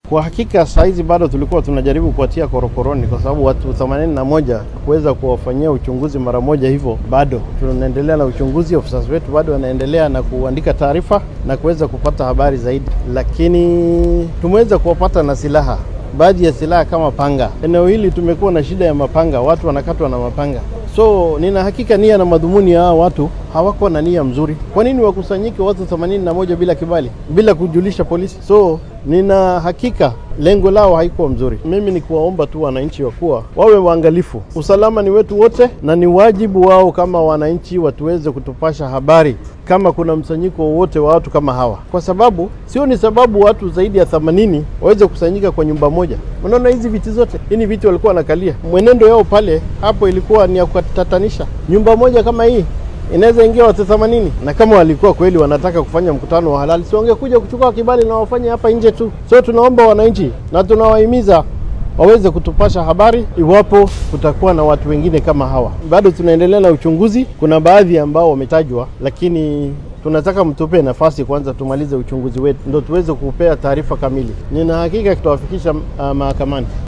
Kwa hakika saa hizi bado tulikuwa tunajaribu kuwatia korokoroni, kwa sababu watu 81 kuweza kuwafanyia uchunguzi mara moja hivyo, bado tunaendelea na uchunguzi. Ofisa wetu bado wanaendelea na kuandika taarifa na kuweza kupata habari zaidi, lakini tumeweza kuwapata na silaha baadhi ya silaha kama panga. Eneo hili tumekuwa na shida ya mapanga, watu wanakatwa na mapanga. So nina hakika nia na madhumuni ya hao watu hawako na nia mzuri. Kwa nini wakusanyike watu 81 bila kibali, bila kujulisha polisi? So nina hakika lengo lao haikuwa mzuri. Mimi ni kuwaomba tu wananchi wa kuwa wawe waangalifu. Usalama ni wetu wote, na ni wajibu wao kama wananchi watuweze kutupasha habari kama kuna msanyiko wowote wa watu kama hawa, kwa sababu sio ni sababu watu zaidi ya 80 waweze kusanyika kwa nyumba moja. Unaona hizi viti zote, hii ni viti walikuwa wanakalia. Mwenendo yao pale hapo ilikuwa ni ya kutatanisha. Nyumba moja kama hii inaweza ingia watu 80, na kama walikuwa kweli wanataka kufanya mkutano wa halali, si wangekuja kuchukua kibali na wafanye hapa nje tu. So tunaomba wananchi na tunawahimiza waweze kutupasha habari iwapo kutakuwa na watu wengine kama hawa. Bado tunaendelea na uchunguzi, kuna baadhi ambao wametajwa, lakini tunataka mtupe nafasi kwanza tumalize uchunguzi wetu, ndo tuweze kupea taarifa kamili. Nina hakika tutawafikisha uh, mahakamani.